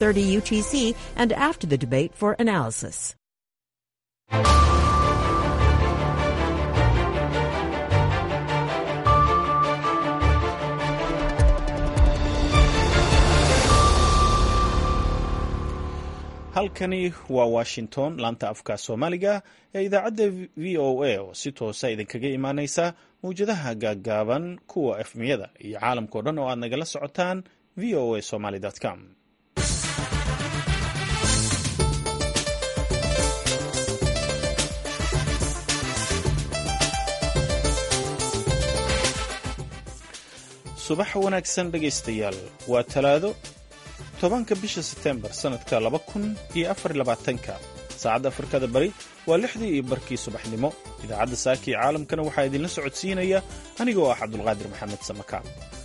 30 UTC and after the debate for analysis. halkani waa washington laanta afka soomaaliga ee idaacadda v o a oo si toosa idinkaga imaaneysa mawjadaha gaaggaaban kuwa efmiyada iyo caalamkao dhan oo aad nagala socotaan v o a somaly com subax wanaagsan dhegaystayaal waa talaado tobanka bisha setembar sannadka laba kun iyo afar labaatanka saacadda afrikada bari waa lixdii iyo barkii subaxnimo idaacadda saaka iyo caalamkana waxaa idinla socodsiinaya aniga oo ah cabdulqaadir maxamed samakaan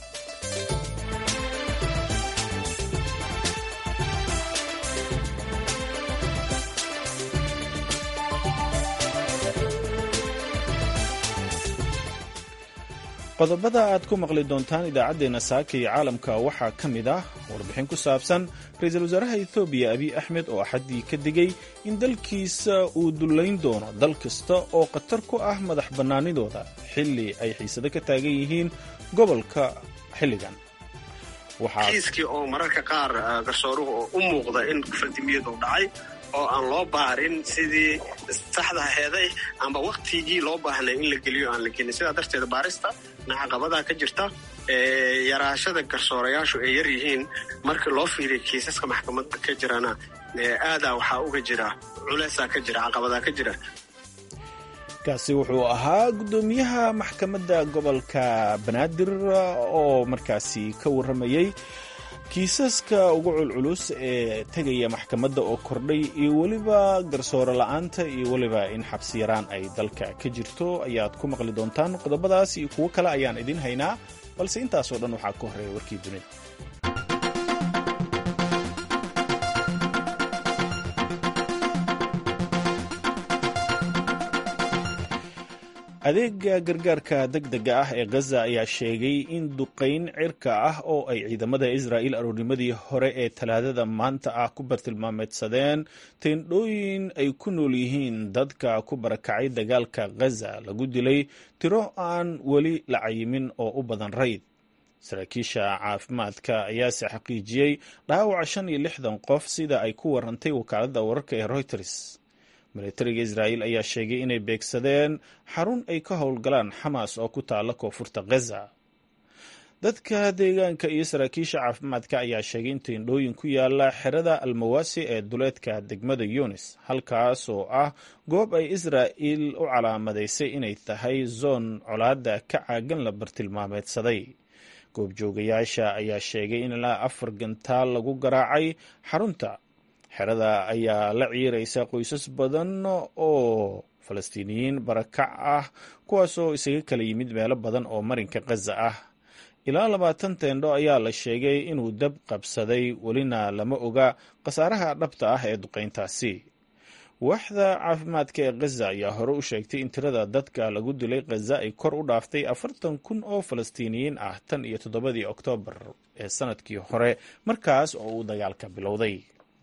qodobada aad ku maqli doontaan idaacaddeenna saaka iyo caalamka waxaa ka mid ah warbixin ku saabsan ra-iisul wasaaraha ethoobiya abiy axmed oo axaddii ka digay in dalkiisa uu dullayn doono dal kasta oo khatar ku ah madax bannaanidooda xilli ay xiisado ka taagan yihiin gobolka xilligan kiiskii oo mararka qaar garsooruhu oo u muuqda in faldimiyadu dhacay oo aan loo baarin sidii saxda aheeday amba waktigii loo baahnay in la geliyo aan la gelin sidaa darteed baarista caqabadaa ka jirta yaraashada garsoorayaashu ay yar yihiin marka loo fiiriya kiisaska maxkamadda ka jirana aadaa waxaa uga jira culeysaa ka jira caqabadaa ka jira kaasi wuxuu ahaa guddoomiyaha maxkamadda gobolka banaadir oo markaasi ka warramayey kiisaska ugu culculus ee tegaya maxkamadda oo kordhay iyo weliba garsoore la'aanta iyo weliba in xabsi yaraan ay dalka ka jirto ayaad ku maqli doontaan qodobadaas iyo kuwo kale ayaan idin haynaa balse intaasoo dhan waxaa ka horreeya warkii dunida adeega gargaarka degdega ah ee gaza ayaa sheegay in duqayn cirka ah oo ay ciidamada israa'il aroornimadii hore ee talaadada maanta ah ku bartilmaameedsadeen teendhooyin ay ku nool yihiin dadka ku barakacay dagaalka gaza lagu dilay tiro aan weli la cayimin oo u badan rayd saraakiisha caafimaadka ayaase xaqiijiyey dhaawaca shan iyo lixdan qof sida ay ku warantay wakaaladda wararka ee reuters militariga israa'iil ayaa sheegay inay beegsadeen xarun ay ka howlgalaan xamaas oo ku taalla koonfurta gaza dadka deegaanka iyo saraakiisha caafimaadka ayaa sheegay in teendhooyin ku yaala xerada almawaasi ee duleedka degmada yunis halkaas oo ah goob ay israa'iil u calaamadaysay inay tahay zoon colaadda ka caagan la bartilmaameedsaday goobjoogayaasha ayaa sheegay in ilaa afar gantaal lagu garaacay xarunta xerada ayaa la ciiraysa qoysas badan oo falastiiniyiin barakac ah kuwaasoo isaga kala yimid meelo badan oo marinka khaza ah ilaa labaatan teendho ayaa la sheegay inuu dab qabsaday welina lama oga khasaaraha dhabta ah ee duqayntaasi waaxda caafimaadka ee khaza ayaa hore u sheegtay in tirada dadka lagu dilay khaza ay kor u dhaaftay afartan kun oo falastiiniyiin ah tan iyo toddobadii oktoobar ee sanadkii hore markaas oo uu dagaalka bilowday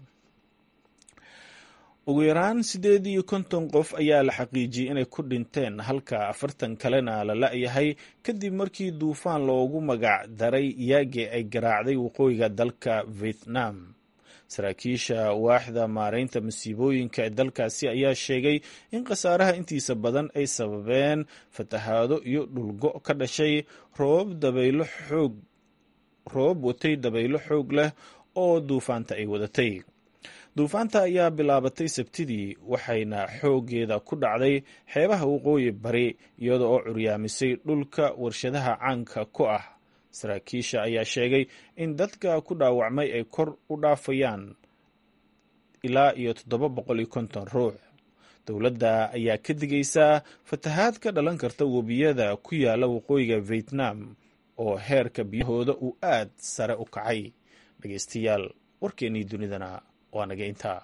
ugu yaraan siddeed iyo konton qof ayaa la xaqiijiyey inay ku dhinteen halka afartan kalena la la-yahay kadib markii duufaan loogu magac daray yaage ay garaacday waqooyiga dalka vietnam saraakiisha waaxda maaraynta masiibooyinka ee dalkaasi ayaa sheegay in khasaaraha intiisa badan ay sababeen fatahaado iyo dhulgo ka dhashay roobab dabaylo xoog roobab watay dabaylo xoog leh oo duufaanta ay wadatay duufaanta ayaa bilaabatay sabtidii waxayna xooggeeda ku dhacday xeebaha waqooyi bari iyada oo curyaamisay dhulka warshadaha caanka ku ah saraakiisha ayaa sheegay in dadka ku dhaawacmay ay kor u dhaafayaan ilaa iyo toddoba boqol iyo konton ruux dowladda ayaa ka digaysaa fatahaad ka dhalan karta webiyada ku yaala waqooyiga vietnam oo heerka biyahooda uu aad sare u kacay dhegeystayaal warkeennii dunidana waa naga intaa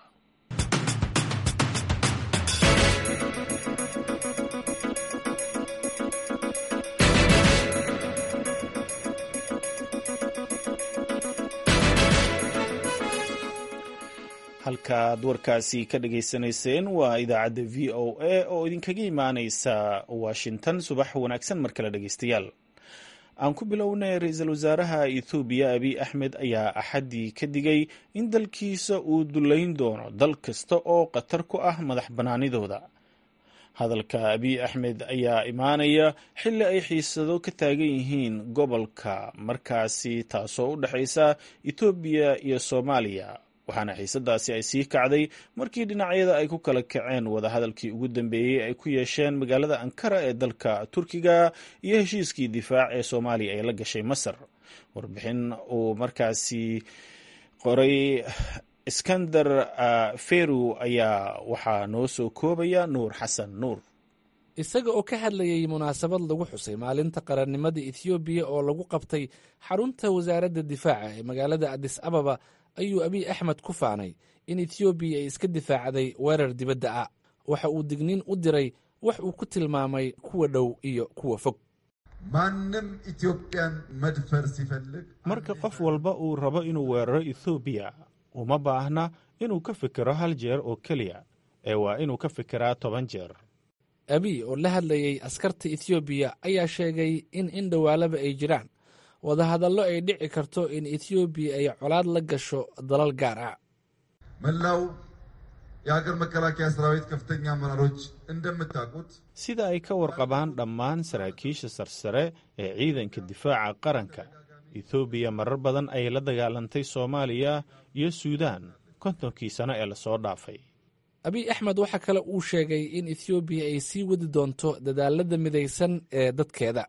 halkaad warkaasi ka dhagaysanayseen waa idaacadda v o a oo idinkaga imaaneysa washington subax wanaagsan mar kale dhegeystayaal aan ku bilownay ra-iisul wasaaraha ethoobiya abiy axmed ayaa axaddii ka digay in dalkiisa uu dullayn doono dal kasta oo khatar ku ah madax bannaanidooda hadalka abiy axmed ayaa imaanaya xilli ay xiisado ka taagan yihiin gobolka markaasi taasoo u dhexaysa etoobiya iyo soomaaliya waxaana xiisadaasi ay sii kacday markii dhinacyada ay ku kala kaceen wadahadalkii ugu dambeeyey ay ku yeesheen magaalada ankara ee dalka turkiga iyo heshiiskii difaac ee soomaaliya ay la gashay masar warbixin uu markaasi qoray iskandar feru ayaa waxaa noo soo koobaya nuur xasan nuur isaga oo ka hadlayay munaasabad lagu xusay maalinta qarannimada ethoobiya oo lagu qabtay xarunta wasaaradda difaaca ee magaalada adis ababa ayuu abiy axmed ku faanay in ethoobiya ay iska difaacday weerar dibadda ah waxa uu digniin u diray wax uu ku tilmaamay kuwa dhow iyo kuwa fog maaንም ኢትዮጵያን መድፈር ሲፈልግ marka qof walba uu rabo inuu weeraro ethoobiya uma baahna inuu ka fikiro hal jeer oo keliya ee waa inuu ka fikiraa toban jeer abiy oo la hadlayay askarta ethoobiya ayaa sheegay in in dhowaalaba ay jiraan wadahadallo ay dhici karto in ethoobiya ay colaad la gasho dalal gaar ah መላው የሀገር መከላከያ ሰራዊት ከፍተኛ አመራሮች እንደምታውቁት sida ay ka warqabaan dhammaan saraakiisha sarsare ee ciidanka difaaca qaranka ethoobiya marar badan ayay la dagaalantay soomaaliya iyo suudaan kontonkii sano ee lasoo dhaafay abiy axmed waxaa kale uu sheegay in ethoobiya ay sii wadi doonto dadaalada midaysan ee dadkeeda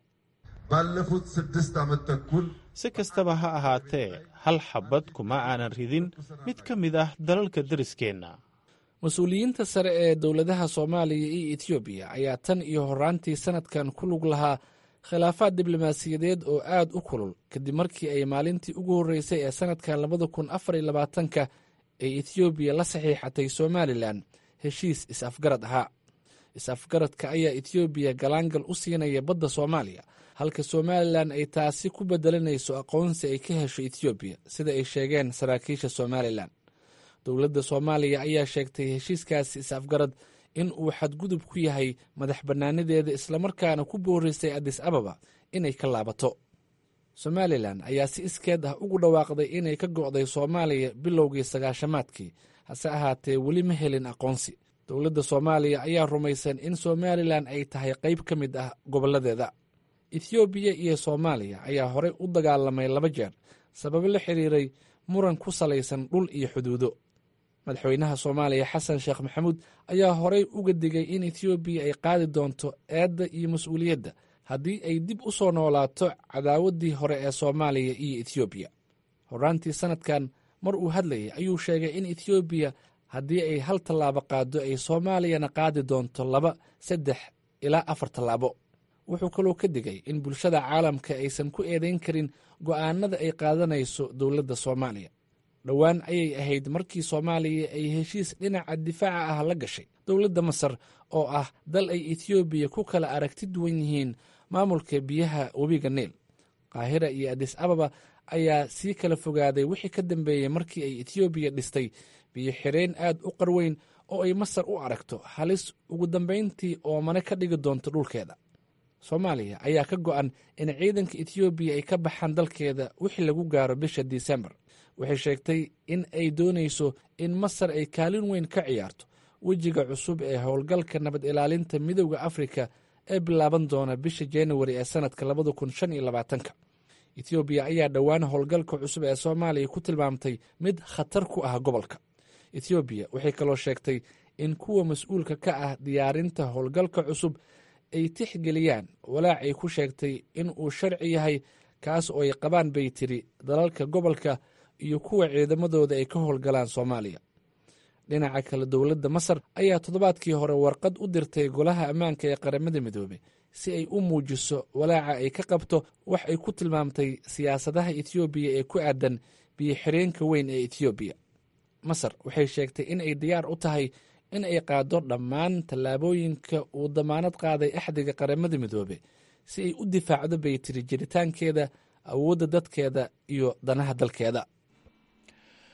ባለፉት ስድስት ዓመት ተኩል si kastaba ha ahaatee hal xabad kuma aanan ridin mid ka mid ah dalalka deriskeenna mas-uuliyiinta sare ee dowladaha soomaaliya iyo etoobiya ayaa tan iyo horaantii sannadkan ku lug lahaa khilaafaad diblomaasiyadeed oo aad u kulul kadib markii ay maalintii ugu horreysay ee sannadkan labada kun afar iyo labaatanka ay etoobiya la saxiixatay somalilan heshiis is-afgarad ahaa is-afgaradka ayaa etoobiya galaangal u siinaya badda soomaaliya halka somalilan ay taasi ku bedelanayso aqoonsi ay ka hesho etoobiya sida ay sheegeen saraakiisha somalilan dowladda soomaaliya ayaa sheegtay heshiiskaasi is-afgarad in uu xadgudub ku yahay madax bannaanideeda islamarkaana ku boorisay adis ababa inay ka laabato somalilan ayaa si iskeed ah ugu dhawaaqday inay ka go'day soomaaliya bilowgii sagaashamaadkii hase ahaatee weli ma helin aqoonsi dowladda soomaaliya ayaa rumaysan in somalilan ay tahay qayb ka mid ah gobolladeeda ethoobiya iyo soomaaliya ayaa horey u dagaalamay laba jeer sababo la xiriiray muran ku salaysan dhul iyo xuduudo madaxweynaha soomaaliya xasan sheekh maxamuud ayaa horey uga digay in ethoobiya ay qaadi doonto eedda iyo mas-uuliyadda haddii ay dib u soo noolaato cadaawaddii hore ee soomaaliya iyo ethoobiya horaantii sannadkan mar uu hadlayay ayuu sheegay in ethoobiya haddii ay hal tallaabo qaaddo ay soomaaliyana qaadi doonto laba saddex ilaa afar tallaabo wuxuu kaloo ka digay in bulshada caalamka aysan ku eedayn karin go'aanada ay qaadanayso dowladda soomaaliya dhowaan ayay ahayd markii soomaaliya ay heshiis dhinaca difaaca ah la gashay dowladda masar oo ah dal ay etoobiya ku kala aragti duwan yihiin maamulka biyaha webiga niil qaahira iyo adis ababa ayaa sii kala fogaaday wixii ka dambeeyey markii ay etoobiya dhistay biyo xireen aad u qarweyn oo ay masar u aragto halis ugu dambayntii oomane ka dhigi doonto dhulkeeda soomaaliya ayaa ka go'an in ciidanka etoobiya ay ka baxaan dalkeeda wixii lagu gaaro bisha disembar waxay sheegtay in ay doonayso in masar ay kaalin weyn ka ciyaarto wejiga cusub ee howlgalka nabad ilaalinta midowda afrika ee bilaaban doona bisha januari ee sannadka labada kun shan iyo labaatanka etoobiya ayaa dhowaan howlgalka cusub ee soomaaliya ku tilmaamtay mid khatar ku ah gobolka etoobiya waxay kaloo sheegtay in kuwa mas-uulka ka ah diyaarinta howlgalka cusub ay tixgeliyaan walaac ay ku sheegtay in uu sharci yahay kaas oo ay qabaan bay tiri dalalka gobolka iyo kuwa ciidamadooda ay ka howlgalaan soomaaliya dhinaca kale dowladda masar ayaa toddobaadkii hore warqad u dirtay golaha ammaanka ee qaramada midoobey si ay u muujiso walaaca ay ka qabto wax ay ku tilmaamtay siyaasadaha etoobiya ee ku aadan biyo xireenka weyn ee etoobiya masar waxay sheegtay in ay diyaar u tahay in ay qaado dhammaan tallaabooyinka uu damaanad qaaday axdiga qaramada midoobe si ay u difaacdo bay tiri jiritaankeeda awoodda dadkeeda iyo danaha dalkeeda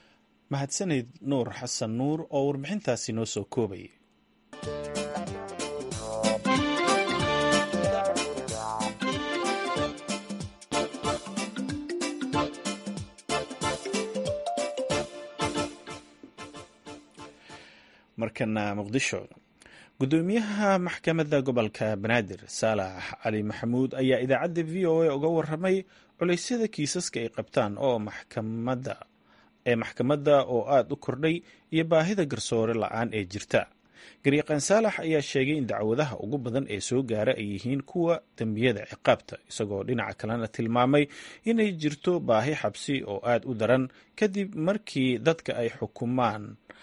mahadsaneyd nuur xasan nuur oo warbixintaasi noo soo koobayay markana muqdisho gudoomiyaha maxkamadda gobolka banaadir saalax cali maxamuud ayaa idaacadda v o a uga waramay culeysyada kiisaska ay qabtaan oo maxkamadda ee maxkamadda oo aada u kordhay iyo baahida garsoore la-aan ee jirta garyaqaan saalax ayaa sheegay in dacwadaha ugu badan ee soo gaara ay yihiin kuwa dembiyada ciqaabta isagoo dhinaca kalena tilmaamay inay jirto baahi xabsi oo aada u daran kadib markii dadka ay xukumaan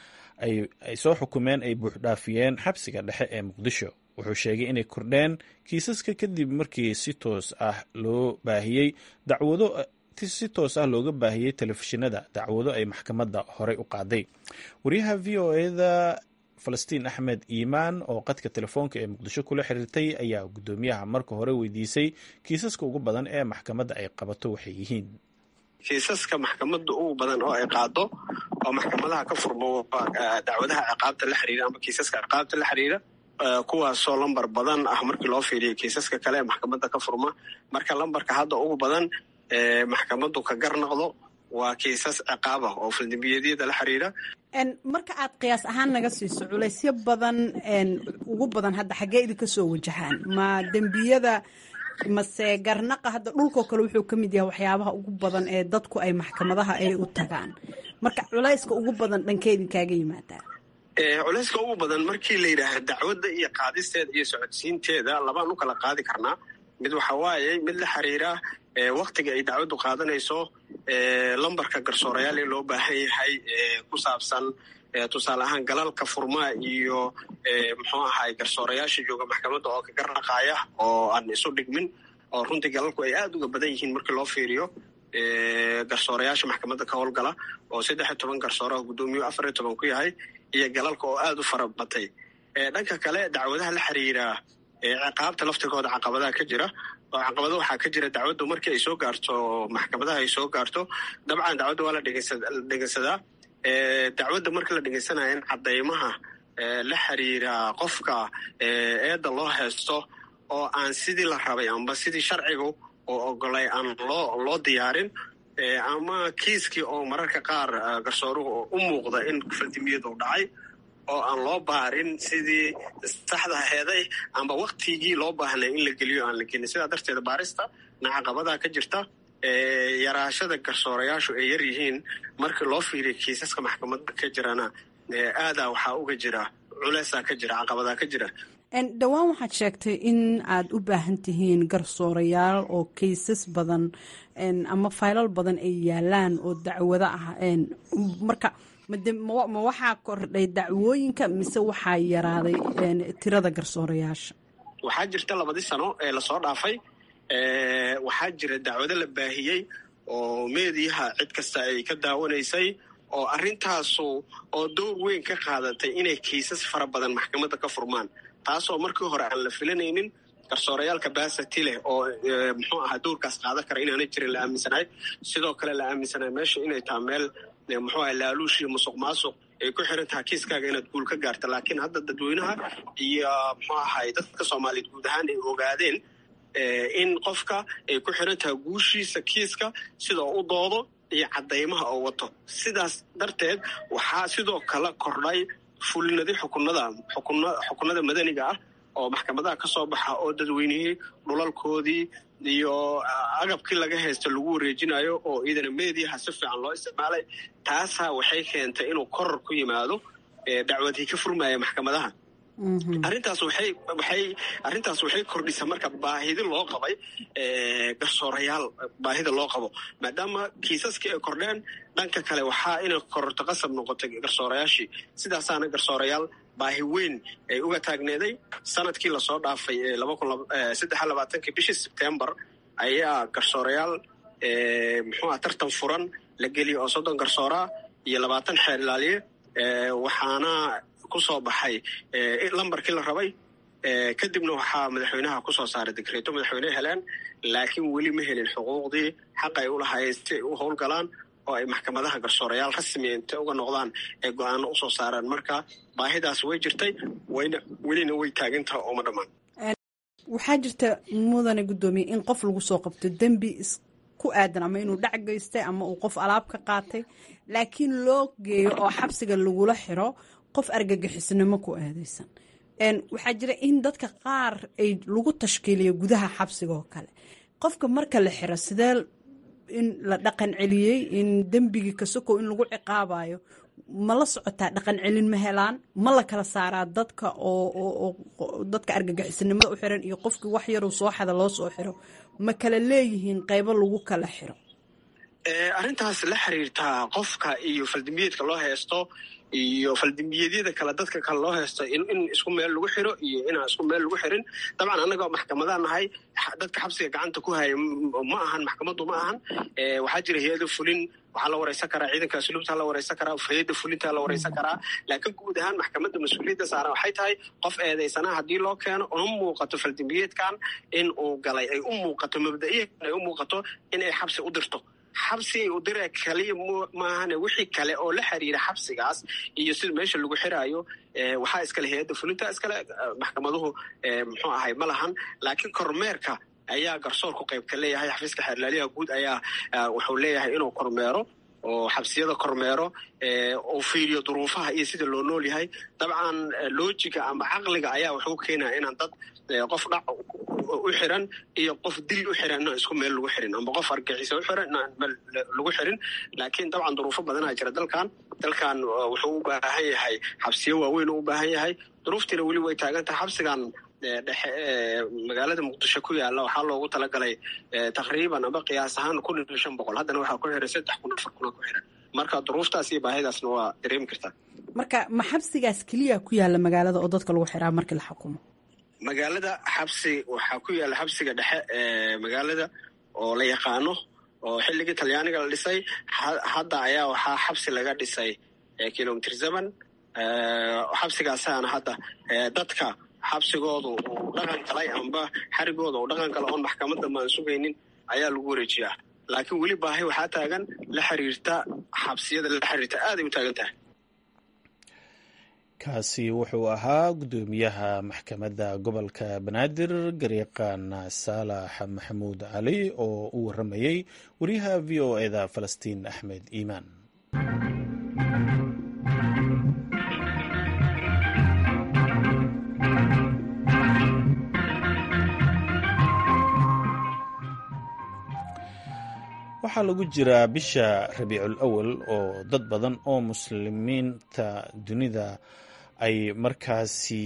ay soo xukumeen ay buuxdhaafiyeen xabsiga dhexe ee muqdisho wuxuu sheegay inay kordheen kiisaska kadib markii si toos ah loo baahiyey dacwado si toos ah looga baahiyey telefishinada dacwado ay maxkamadda horey u qaaday wariyaha v o eda falastiin axmed iimaan oo qadka telefoonka ee muqdisho kula xiriirtay ayaa guddoomiyaha marka hore weydiisay kiisaska ugu badan ee maxkamadda ay qabato waxay yihiin kiisaska maxkamadda ugu badan oo ay qaado oo maxkamadaha ka furmo dacwadaha ciqaabta la xiriira ama kiisaska ciqaabta la xiriira kuwaasoo lambar badan ah markii loo fiiriyo kiisaska kale ee maxkamadda ka furma marka lambarka hadda ugu badan ee maxkamaddu ka gar noqdo waa kiisas ciqaab ah oo faldembiyeedyada la xiriira marka aad qiyaas ahaan naga siiso culaysyo badan ugu badan hadda xaggee idinka soo wajahaan ma dembiyada mase garnaqa hadda dhulkoo kale wuxuu ka mid yahay waxyaabaha ugu badan ee dadku ay maxkamadaha ay u tagaan marka culayska ugu badan dhankee idinkaaga yimaadaa culayska ugu badan markii la yidhaahda dacwadda iyo qaadisteeda iyo socodsiinteeda labaan u kala qaadi karnaa mid waxa waaye mid la xiriira waktiga ay dacwaddu qaadanayso lambarka garsoorayaal ee loo baahan yahay ku saabsan tusaale ahaan galalka furmaa iyo muxuu ahay garsoorayaasha jooga maxkamadda oo ka garnaqaaya oo aan isu dhigmin oo runtii galalku ay aada uga badan yihiin markii loo fiiriyo garsoorayaasha maxkamadda ka howlgala oo saddex iyo toban garsoora guddoomiyu afar iyo toban ku yahay iyo galalka oo aada u fara batay dhanka kale dacwadaha la xiriira ciqaabta laftigooda caqabadaha ka jira oo caqabado waxaa ka jira dacwaddu markii ay soo gaarto maxkamadaha ay soo gaarto dabcan dacwadda waa la dhegeysadaa dacwadda marka la dhegeysanayo in cadeymaha la xiriira qofka eedda loo haysto oo aan sidii la rabay amba sidii sharcigu oo ogolay aan loo loo diyaarin ama kiiskii oo mararka qaar garsooruhu u muuqda in faldimiyadu dhacay oo aan loo baarin sidii saxda aheeday amba waktigii loo baahnay in la geliyo aan la gelin sidaa darteeda baarista na caqabadaha ka jirta yaraashada garsoorayaashu ay yar yihiin markii loo fiiriya kiisaska maxkamadda ka jirana aadaa waxaa uga jira culeysaa ka jira caqabadaa ka jira dhowaan waxaad sheegtay in aad u baahan tihiin garsoorayaal oo kaysas badan ama faylal badan ay yaalaan oo dacwado ah marka ma waxaa kordhay dacwooyinka mise waxaa yaraaday tirada garsoorayaasha waxaa jirta labadii sano ee lasoo dhaafay waxaa jira dacwado la baahiyey oo meediyaha cid kasta ay ka daawanaysay oo arrintaasu oo dowr weyn ka qaadatay inay kiisas fara badan maxkamadda ka furmaan taasoo markii hore aan la filanaynin garsoorayaalka basati leh oo muxuu ahaa dowrkaas qaadan kara inaanay jirin la aaminsanahay sidoo kale la aaminsanahay meesha inay taha meel muxuu aha laaluush iyo musuq maasuq ay ku xiran tahay kiiskaaga inaad guul ka gaarta laakiin hadda dadweynaha iyo muxuu ahay dadka soomaaliyeed guud ahaan ay ogaadeen in qofka ay ku xiran tahay guushiisa kiiska sidoo u doodo iyo cadaymaha oo wato sidaas darteed waxaa sidoo kale kordhay fulinadi xukunada xukunada madaniga ah oo maxkamadaha ka soo baxa oo dadweynihii dhulalkoodii iyo agabkii laga haysta lagu wareejinayo oo iidana meediyaha si fiican loo isticmaalay taasaa waxay keentay inuu koror ku yimaado dacwadii ka furmaya maxkamadaha arrintaas waxay waxay arrintaas waxay kordhisa marka baahidi loo qabay garsoorayaal baahida loo qabo maadaama kiisaskii ay kordheen dhanka kale waxaa inay kororto qasab noqotay garsoorayaashii sidaasaana garsoorayaal baahi weyn ay uga taagneeday sanadkii lasoo dhaafay saddexa labaatankii bishii sebtembar ayaa garsoorayaal muxuuha tartan furan la geliyay oo soddon garsooraa iyo labaatan xeer ilaaliye waxaana kusoo baxay lambarkii la rabay kadibna waxaa madaxweynaha kusoo saaray digreeto madaxweyne heleen laakiin weli ma helin xuquuqdii xaq ay ulahaayeen si ay u howlgalaan oo ay maxkamadaha garsoorayaal rasmiya intay uga noqdaan ee go-aano usoo saaraan marka baahidaas way jirtay wayna welina way taagantaha ooma dhammaan waxaa jirta mudane guddoomiye in qof lagu soo qabto dembi ku aadan ama inuu dhac geystay ama uu qof alaab ka qaatay laakiin loo geeyo oo xabsiga lagula xiro qof argagixisnimo ku aadaysan waxaa jira in dadka qaar ay lagu tashkiiliyo gudaha xabsiga oo kale qofka marka la xiro sidee in la dhaqan celiyey in dembigii kasokow in lagu ciqaabayo ma la socotaa dhaqan celin ma helaan ma la kala saaraa dadka oo dadka argagixisnimada u xiran iyo qofkii wax yaruu soo xada loo soo xiro ma kala leeyihiin qaybo lagu kala xiro arrintaas la xiriirtaa qofka iyo faldimbiyeedka loo haysto iyo faldimbiyeedyada kale dadka kale loo haysto in isku meel lagu xiro iyo inaan isku meel lagu xirin dabcan annagoo maxkamadaa nahay dadka xabsiga gacanta ku haya ma ahan maxkamaddu ma ahan waxaa jira hay-ada fulin waxaa la wareysan karaa ciidanka asluubtaa la wareysan karaa hay-adda fulintaa la wareysan karaa laakiin guud ahaan maxkamadda mas-uuliyadda saaran waxay tahay qof eedaysanaha haddii loo keeno una muuqato faldimbiyeedkan in uu galay ay u muuqato mabda'iyan ay u muuqato inay xabsi u dirto xabsi u diree kaliya maahane wixii kale oo la xiriira xabsigaas iyo sida meesha lagu xiraayo waxaa iskale hay-adda fulinta iskale maxkamaduhu muxuu ahay ma lahan laakiin kormeerka ayaa garsoorku qayb ka leeyahay xafiiska xeerlaaliyaha guud ayaa wuxuu leeyahay inuu kormeero oo xabsiyada kormeero oo fiiriyo duruufaha iyo sida loo nool yahay dabcan loojiga ama caqliga ayaa wuxuu keenaya inaan dad qof dhac u xiran iyo qof dil u xiran inaan isku meel lagu xirin amba qof argixisa u xiran inaan meel lagu xirin laakiin dabcan duruufo badanaa jira dalkan dalkan wuxuu u baahan yahay xabsiyo waaweyn u u baahan yahay duruuftiina weli way taagan tahay xabsigan dhexe magaalada muqdisho ku yaala waxaa loogu talagalay taqriiban aba qiyaas ahaan kun iyo shan boqol haddana waxaa ku xiran saddex kun afar kuna ku xiran marka duruuftaas iyo baahidaasna waa dareemi kartaa marka ma xabsigaas keliya ku yaala magaalada oo dadka lagu xiraa markii la xukumo magaalada xabsi waxaa ku yaala xabsiga dhexe ee magaalada oo la yaqaano oo xilligii talyaaniga la dhisay hadda ayaa waxaa xabsi laga dhisay kilomitr zeman xabsigaasaana hadda dadka xabsigooda uu dhaqan galay amba xarigooda uu dhaqan gala oon maxkamadda maan sugaynin ayaa lagu wareejiyaa laakiin weli baahi waxaa taagan la xiriirta xabsiyada la xiriirta aaday u taagan tahay kaasi wuxuu ahaa guddoomiyaha maxkamadda gobolka banaadir gariiqan saalax maxamuud cali oo u waramayey wariyaha v o eda falastiin axmed iimaan waxaa lagu jiraa bisha rabiicul awal oo dad badan oo muslimiinta dunida ay markaasi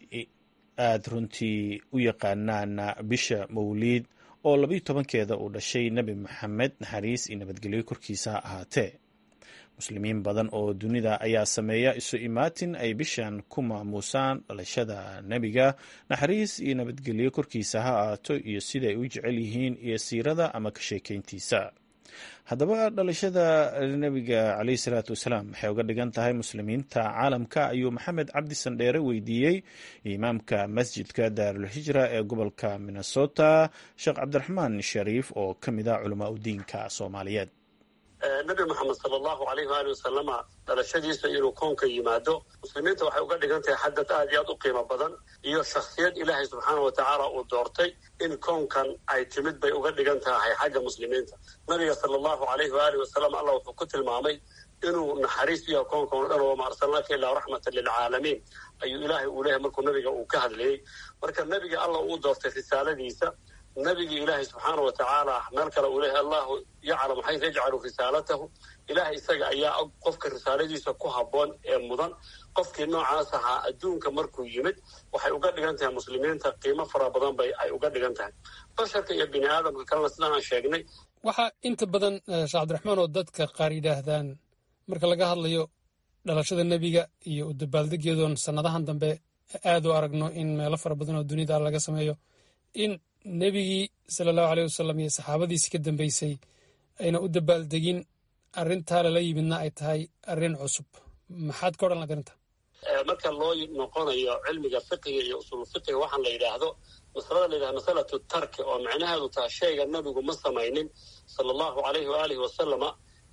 aada runtii u yaqaanaan bisha mawliid oo labayo tobankeeda uu dhashay nebi maxamed naxariis iyo nabadgelyo korkiisa ha ahaatee muslimiin badan oo dunida ayaa sameeya isu imaatin ay bishan ku maamuusaan dhalashada nebiga naxariis iyo nabadgelyo korkiisa ha ahaato iyo siday u jecel yihiin iyo siirada ama ka sheekeyntiisa haddaba dhalashada nebiga caleyhi salaatu wasalaam waxay uga dhigan tahay muslimiinta caalamka ayuu maxamed cabdi sandheere weydiiyey imaamka masjidka daarulhijra ee gobolka minnesota sheekh cabdiraxmaan shariif oo ka mid ah culamaa udiinka soomaaliyeed nabi maxamed sala allahu alayh waali wasalama dhalashadiisa inuu koonka yimaado muslimiinta waxay uga dhigan tahay xadad aad iyo aad u qiimo badan iyo shakhsiyad ilaahay subxaana wa tacaala uu doortay in koonkan ay timid bay uga dhigan tahay xagga muslimiinta nabiga sala allahu alayhi waaalih wasalam allah wuxuu ku tilmaamay inuu naxariis yaha koonkan o dhan wama arsalnaaka ilaa raxmatan lilcaalamiin ayuu ilaahay uu leeyahay markuu nabiga uu ka hadlayey marka nabiga allah uu doortay risaaladiisa nabigii ilaahay subxaana wa tacaala meel kale uu leeyahay allahu yaclamu xaysu yajcalu risaalatahu ilaahay isaga ayaa og qofka risaaladiisa ku habboon ee mudan qofkii noocaas ahaa adduunka markuu yimid waxay uga dhigan tahay muslimiinta qiimo fara badan bay ay uga dhigan tahay basharka iyo bini aadamka kalena sidaan aan sheegnay waxaa inta badan sheekh cabdiraxmaan oo dadka qaar yidhaahdaan marka laga hadlayo dhalashada nebiga iyo u dabaaldegeedoon sannadahan dambe aad u aragno in meelo fara badan oo dunida laga sameeyo in nebigii sala allahu aleyh wasalam iyo saxaabadiisii ka dambeysay ayna u dabaaldegin arrintaa lala yimidna ay tahay arrin cusub maxaad ka odhan laad arrinta marka loo noqonayo cilmiga fiqiga iyo usul fiqiga waxaan la yidhaahdo masalada la yidhahdo masalatu tarki oo macnaheedu taha shayga nebigu ma samaynin sala allahu alayhi waalihi wasalama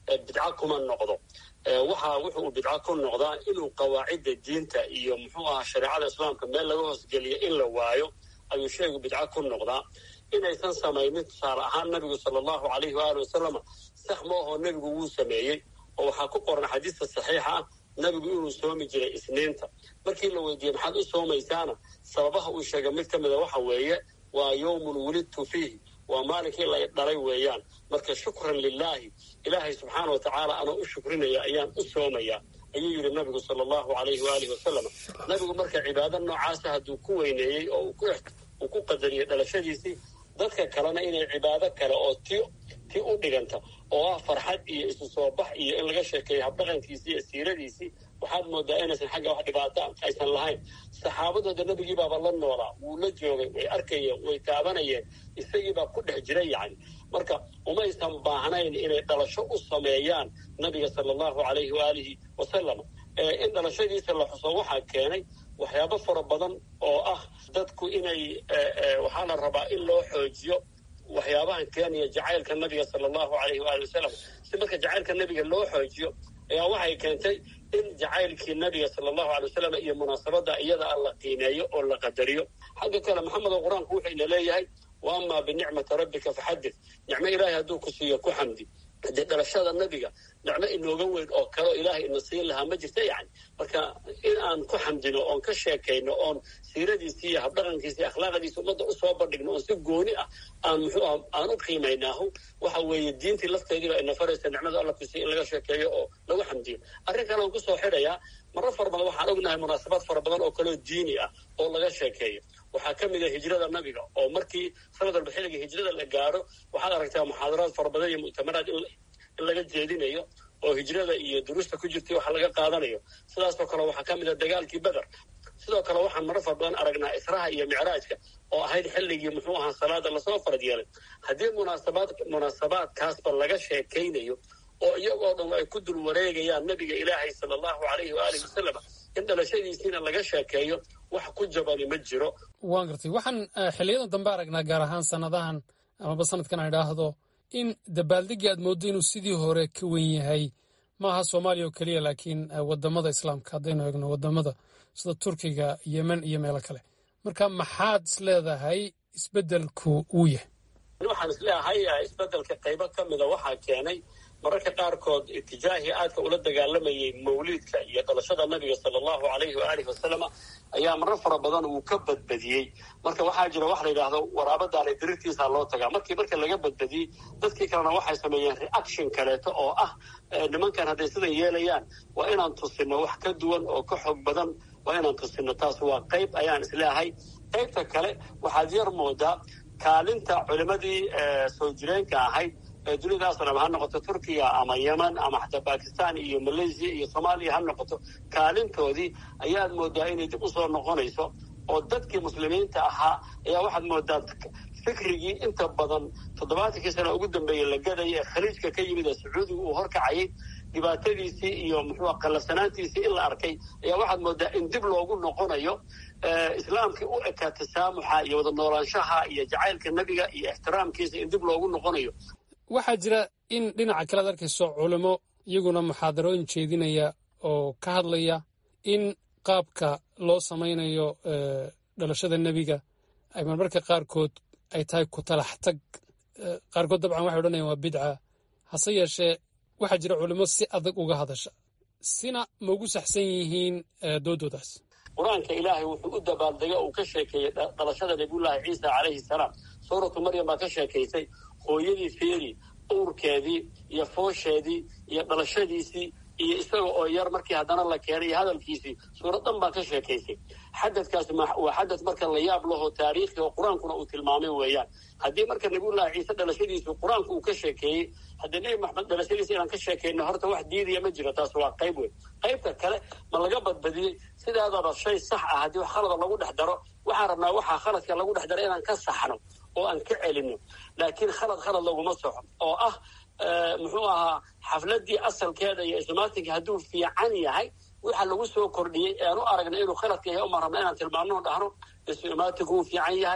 bidco kuma noqdo waxa wuxuu bidco ku noqdaa inuu qawaacidda diinta iyo muxuu ahaa shareecada islaamka meel laga hoosgeliyo in la waayo ayuu sheegu bidco ku noqdaa inaysan samaynin tusaale ahaan nabigu sala allahu calayhi waali wasalama sax ma ahoo nebigu wuu sameeyey oo waxaa ku qoran xadiista saxiixa ah nabigu inuu soomi jiray isniinta markii la weydiiyey maxaad u soomaysaana sababaha uu sheegay mid ka mida waxa weeye waa yowmun wulidtu fiihi waa maalinkii la dhalay weeyaan marka shukran lilaahi ilaahay subxaana wa tacaala anoo u shukrinaya ayaan u soomayaa ayuu yidhi nabigu sala allahu calayhi waalihi wasalam nabigu marka cibaado noocaasa hadduu ku weyneeyey oo uu ku qadariyey dhalashadiisii dadka kalena inay cibaado kale oo ti ti u dhiganta oo ah farxad iyo isu soo bax iyo in laga sheekeeyo habdhaqankiisii iyo siiradiisii waxaad moodaa inaysan xagga wax dhibaato aysan lahayn saxaabadooda nebigii baaba la noolaa wuu la joogay way arkayeen way taabanayeen isagiibaa ku dhex jira yacni marka umaysan baahnayn inay dhalasho u sameeyaan nabiga sala allahu calayhi waalihi wasalam in dhalashadiisa la xuso waxaa keenay waxyaabo fara badan oo ah dadku inay waxaa la rabaa in loo xoojiyo waxyaabahan keenaya jacaylka nabiga sala allahu calayhi waali wasalam si marka jacaylka nabiga loo xoojiyo ayaa waxay keentay in jacaylkii nabiga sala allahu alay wasalam iyo munaasabadda iyada a la qiimeeyo oo la qadariyo xagga kale maxamed oo qur-aanku wuxuu ina leeyahay wa amaa binicmati rabbika faxadid nicmo ilaahay hadduu ku siiyo ku xamdi dee dhalashada nabiga nicmo inooga weyn oo kaleo ilaahay ina siin lahaa ma jirta yacni marka in aan ku xamdino oon ka sheekayno oon siiradiisii iyo habdhaqankiisi iyo akhlaaqdiisi ummadda usoo bandhigno oon si gooni ah aan muxuu ah aan u qiimaynaahu waxa weeye diintii lafteediiba ina faraysa nicmada alla kusiiya in laga sheekeeyo oo lagu xamdiyo arrin kale aan kusoo xidhayaa marar fara badan waxaan ognahay munaasabaad fara badan oo kaleo diini ah oo laga sheekeeyo waxaa ka mid a hijrada nabiga oo markii sanad walba xilliga hijrada la gaaro waxaad aragtaa muxaadaraad fara badan iyo mu'tamaraad in laga jeedinayo oo hijrada iyo duruusta ku jirtay waxa laga qaadanayo sidaasoo kale waxaa ka mid a dagaalkii beder sidoo kale waxaan marar fara badan aragnaa israha iyo micraajka oo ahayd xilligii muxuu ahaa salaada lasoo farad yeelay haddii munaasabaad munaasabaadkaasba laga sheekaynayo oo iyagoo dhan ay ku dul wareegayaan nabiga ilaahay sala allahu calayhi waalihi wasalam in dhalashadiisiina laga sheekeeyo wax ku jabani ma jiro waan gartay waxaan xiliyadan dambe aragnaa gaar ahaan sanadahan amaba sanadkan aan idhaahdo in dabaaldegii aad mooddo inuu sidii hore ka wen yahay maaha soomaaliya oo keliya laakiin wadamada islaamka haddaynu eegno wadamada sida turkiga yemen iyo meelo kale marka maxaad is leedahay isbeddelku uu yahay waxaan is leeyahay isbeddelka qaybo ka mida waxaa keenay mararka qaarkood itijaahii aadka ula dagaalamayay mawliidka iyo dhalashada nabiga sala allahu calayhi waalihi wasalama ayaa marar fara badan uu ka badbadiyey marka waxaa jira wax la yidhaahdo waraabadaana dirirtiisaa loo tagaa markii marka laga badbadiyey dadkii kalena waxay sameeyeen reaction kaleeto oo ah nimankan hadday sidan yeelayaan waa inaan tusino wax ka duwan oo ka xoog badan waa inaan tusino taas waa qayb ayaan isleeyahay qaybta kale waxaad yar moodaa kaalinta culimadii soo jireenka ahayd dunidaaso dham ha noqoto turkiya ama yemen ama xataa bakistan iyo malaysia iyo soomaaliya ha noqoto kaalintoodii ayaad moodaa inay dib usoo noqonayso oo dadkii muslimiinta ahaa ayaa waxaad moodaa fikrigii inta badan toddobaatankii sana ugu dambeeyey la gadaya ee khaliijka ka yimid ee sacuudiga uu horkacayay dhibaatadiisii iyo muxuu qallasanaantiisii in la arkay ayaa waxaad moodaa in dib loogu noqonayo islaamkii u ekaa tasaamuxa iyo wada noolaanshaha iyo jacaylka nebiga iyo ixtiraamkiisa in dib loogu noqonayo waxaa jira in dhinaca kale ad arkayso culimo iyaguna muxaadarooyin jeedinaya oo ka hadlaya in qaabka loo samaynayo dhalashada nebiga ay marmarka qaarkood ay tahay ku talax tag qaarkood dabcan waxay odhanayaan waa bidca hase yeeshee waxaa jira culimo si adag uga hadasha sina ma ugu saxsan yihiin doodoodaas qur-aanka ilaahay wuxuu u dabaaldega uu ka sheekeeyey dhalashada nabiyullaahi ciisa calayhi salaam suuratu maryam baa ka sheekaysay hooyadii feeri uurkeedii iyo foosheedii iyo dhalashadiisii iyo isaga oo yar markii haddana la keenay iyo hadalkiisii suurad dhan baa ka sheekaysay xadadkaasi waa xadad marka la yaab laho taariikhi oo qur-aankuna uu tilmaamay weeyaan haddii marka nabiyullaahi ciise dhalashadiisu qur-aanku uu ka sheekeeyey haddii nebi maxamed dhalashadiisa inaan ka sheekayno horta wax diidaya ma jiro taas waa qayb weyn qaybta kale ma laga badbadiyey sidaadaba shay sax ah haddii wax khalada lagu dhex daro waxaan rabnaa waxaa khaladka lagu dhex daro inaan ka saxno oo aan ka celino laakiin khalad khalad laguma soxo oo ah muxuu ahaa xafladii asalkeeda iyo ismaatinka hadduu fiican yahay waxa lagu soo kordhiyey ean u aragna inuu khaladka yahay uma rabna inaan tilmaamno dhahno ismaatinku wuu fiican yahay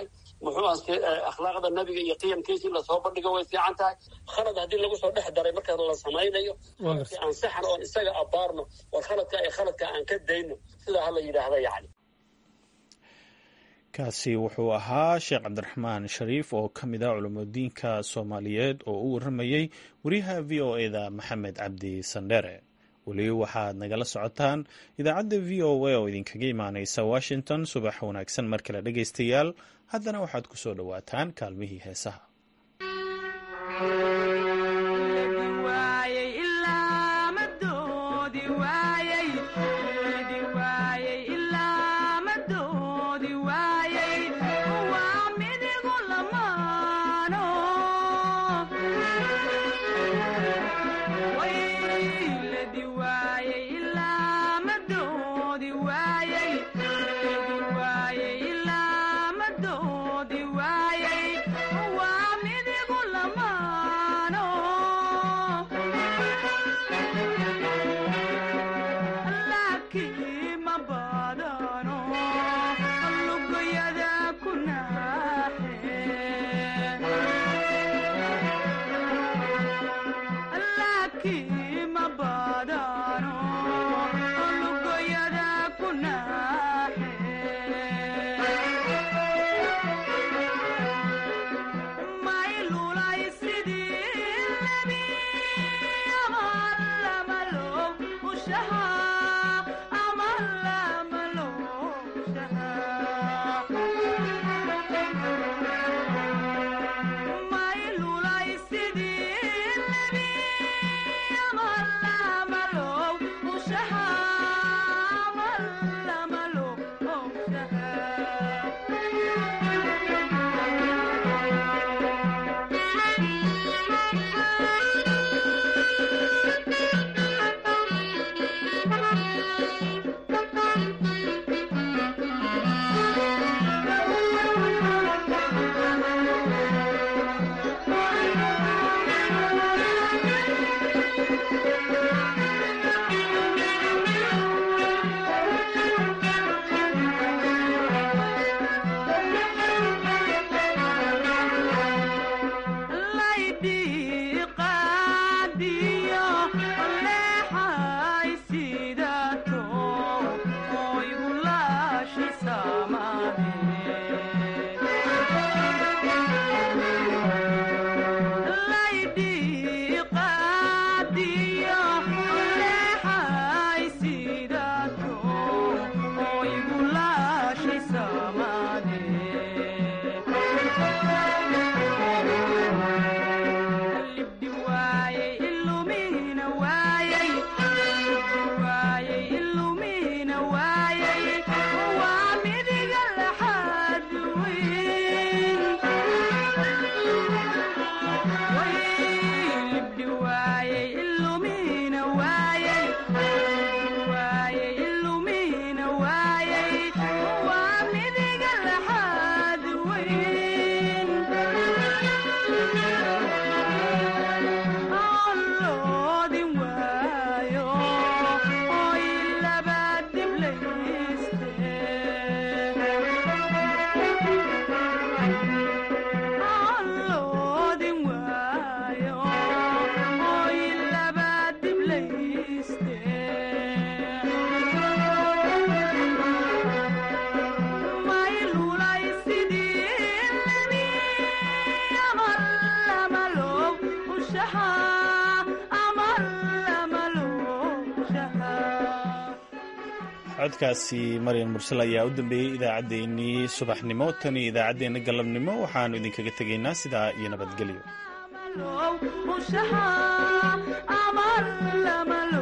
muxuu aske akhlaaqda nabiga iyo qiyamkiisii lasoo bandhigo way fiican tahay khalad haddii lagu soo dhex daray marka la samaynayo khaladkii aan saxan oon isaga abaarno war khaladka ee khaladka aan ka dayno sidaa hala yidhaahda yacni kaasi wuxuu ahaa sheekh cabdiraxmaan shariif oo ka mid ah culamudiinka soomaaliyeed oo u warramayey wariyaha v o eda maxamed cabdi sandhere weli waxaad nagala socotaan idaacadda v o a oo idinkaga imaaneysa washington subax wanaagsan mar kale dhegaystayaal haddana waxaad ku soo dhowaataan kaalmihii heesaha codkaasi maryan mursal ayaa u dambeeyey idaacaddeenii subaxnimo tan iyo idaacaddeenna galabnimo waxaannu idinkaga tegaynaa sidaa iyo nabadgelyo